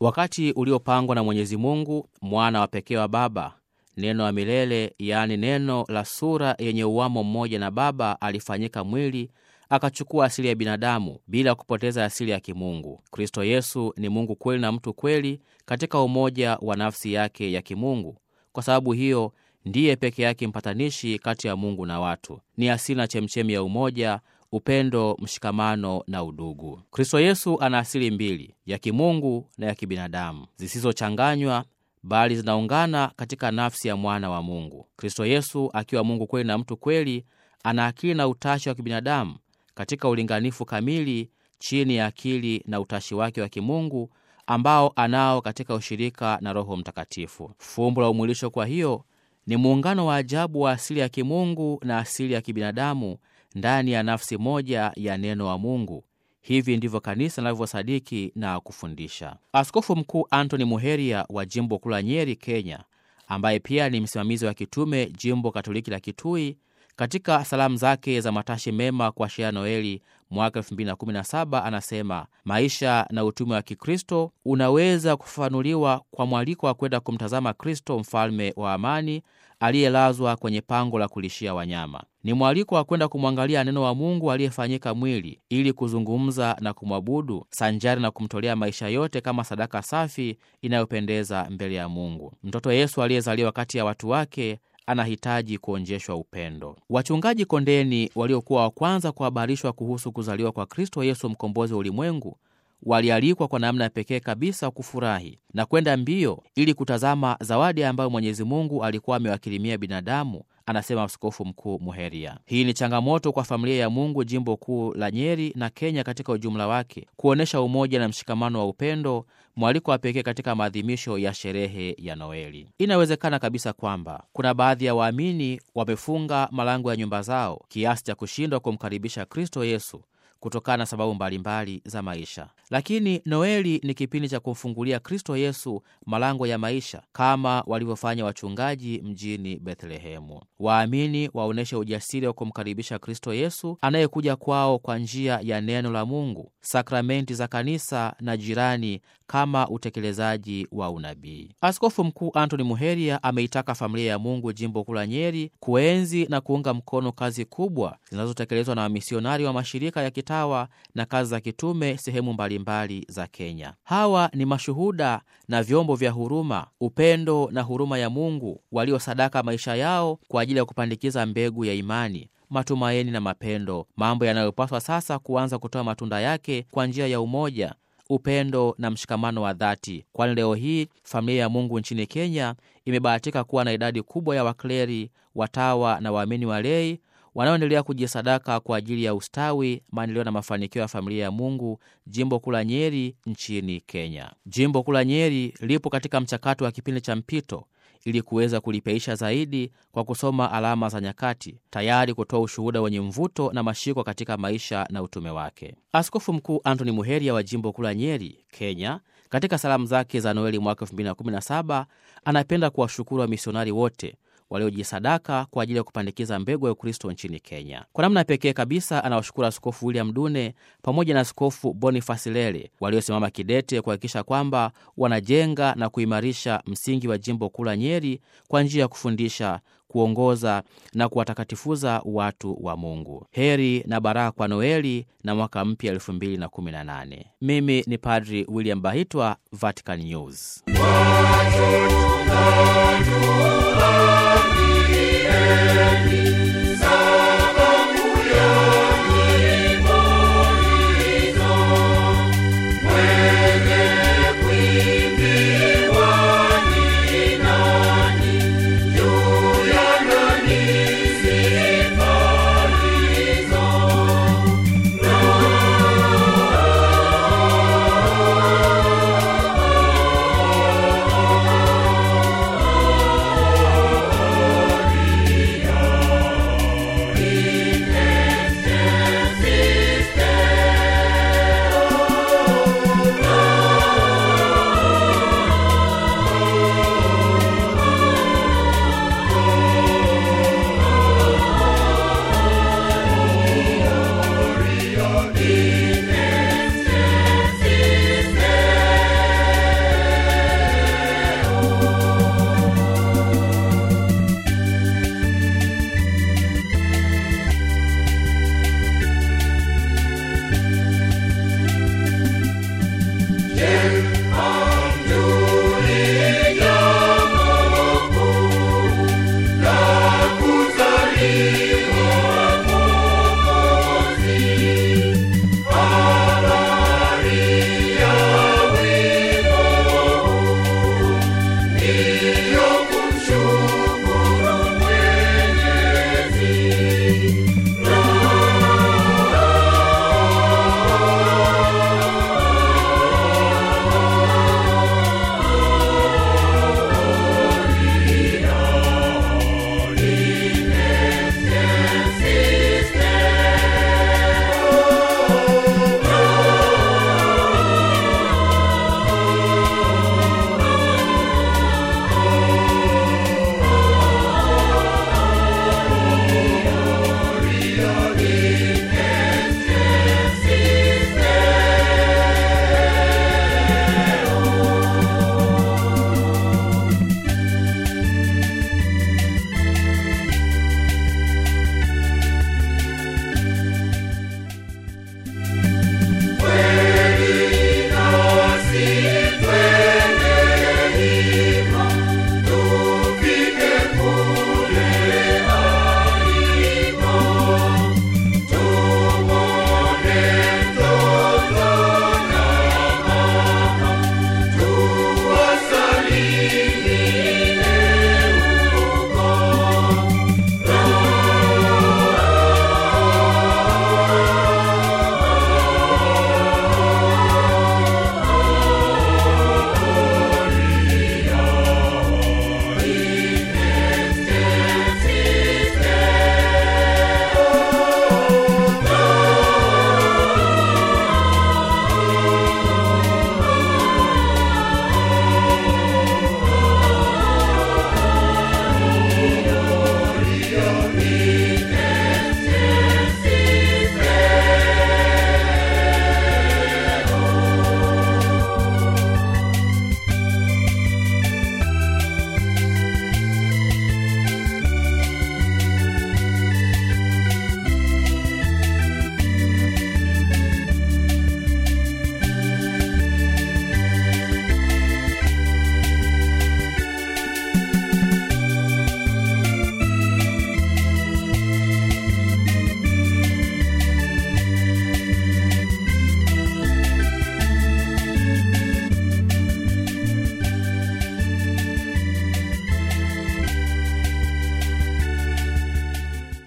wakati uliopangwa na Mwenyezi Mungu, mwana wa pekee wa Baba, neno wa milele, yaani neno la sura yenye uwamo mmoja na Baba, alifanyika mwili akachukua asili ya binadamu bila kupoteza asili ya kimungu. Kristo Yesu ni Mungu kweli na mtu kweli katika umoja wa nafsi yake ya kimungu. Kwa sababu hiyo ndiye peke yake mpatanishi kati ya Mungu na watu, ni asili na chemchemi ya umoja, upendo, mshikamano na udugu. Kristo Yesu ana asili mbili, ya kimungu na ya kibinadamu, zisizochanganywa bali zinaungana katika nafsi ya mwana wa Mungu. Kristo Yesu akiwa Mungu kweli na mtu kweli, ana akili na utashi wa kibinadamu katika ulinganifu kamili chini ya akili na utashi wake wa kimungu ambao anao katika ushirika na Roho Mtakatifu. Fumbo la umwilisho, kwa hiyo, ni muungano wa ajabu wa asili ya kimungu na asili ya kibinadamu ndani ya nafsi moja ya neno wa Mungu. Hivi ndivyo kanisa linavyosadiki na kufundisha. Askofu Mkuu Antony Muheria wa jimbo kuu la Nyeri, Kenya, ambaye pia ni msimamizi wa kitume jimbo Katoliki la Kitui, katika salamu zake za matashi mema kuashiria Noeli mwaka 2017 anasema maisha na utume wa Kikristo unaweza kufafanuliwa kwa mwaliko wa kwenda kumtazama Kristo, mfalme wa amani aliyelazwa kwenye pango la kulishia wanyama. Ni mwaliko wa kwenda kumwangalia neno wa Mungu aliyefanyika mwili ili kuzungumza na kumwabudu sanjari na kumtolea maisha yote kama sadaka safi inayopendeza mbele ya Mungu. Mtoto Yesu aliyezaliwa kati ya watu wake anahitaji kuonjeshwa upendo. Wachungaji kondeni waliokuwa wa kwanza kuhabarishwa kuhusu kuzaliwa kwa Kristo Yesu mkombozi wa ulimwengu walialikwa kwa namna ya pekee kabisa kufurahi na kwenda mbio ili kutazama zawadi ambayo Mwenyezi Mungu alikuwa amewakirimia binadamu, anasema Askofu Mkuu Muheria. Hii ni changamoto kwa familia ya Mungu jimbo kuu la Nyeri na Kenya katika ujumla wake, kuonyesha umoja na mshikamano wa upendo, mwaliko wa pekee katika maadhimisho ya sherehe ya Noeli. Inawezekana kabisa kwamba kuna baadhi ya waamini wamefunga malango ya nyumba zao kiasi cha kushindwa kumkaribisha Kristo Yesu kutokana na sababu mbalimbali za maisha. Lakini Noeli ni kipindi cha kumfungulia Kristo Yesu malango ya maisha kama walivyofanya wachungaji mjini Bethlehemu. Waamini waonyeshe ujasiri wa kumkaribisha Kristo Yesu anayekuja kwao kwa njia ya neno la Mungu, sakramenti za kanisa na jirani kama utekelezaji wa unabii. Askofu Mkuu Antony Muheria ameitaka familia ya Mungu jimbo kuu la Nyeri kuenzi na kuunga mkono kazi kubwa zinazotekelezwa na wamisionari wa mashirika ya kitawa na kazi za kitume sehemu mbalimbali za Kenya. Hawa ni mashuhuda na vyombo vya huruma, upendo na huruma ya Mungu waliosadaka maisha yao kwa ajili ya kupandikiza mbegu ya imani matumaini na mapendo, mambo yanayopaswa sasa kuanza kutoa matunda yake kwa njia ya umoja upendo na mshikamano wa dhati, kwani leo hii familia ya Mungu nchini Kenya imebahatika kuwa na idadi kubwa ya wakleri, watawa na waamini walei wanaoendelea kujisadaka kwa ajili ya ustawi, maendeleo na mafanikio ya familia ya Mungu jimbo kuu la Nyeri nchini Kenya. Jimbo kuu la Nyeri lipo katika mchakato wa kipindi cha mpito ili kuweza kulipeisha zaidi kwa kusoma alama za nyakati, tayari kutoa ushuhuda wenye mvuto na mashiko katika maisha na utume wake. Askofu Mkuu Antony Muheria wa jimbo kuu la Nyeri, Kenya, katika salamu zake za Noeli mwaka 2017 anapenda kuwashukuru wamisionari wote waliojisadaka kwa ajili ya kupandikiza mbegu ya Ukristo nchini Kenya. Kwa namna pekee kabisa anawashukuru Askofu William Dune pamoja na Askofu Bonifasi Lele waliosimama kidete kuhakikisha kwamba wanajenga na kuimarisha msingi wa jimbo kuu la Nyeri kwa njia ya kufundisha, kuongoza na kuwatakatifuza watu wa Mungu. Heri na baraka kwa Noeli na mwaka mpya 2018. Mimi ni Padri William Bahitwa, Vatican News. Watu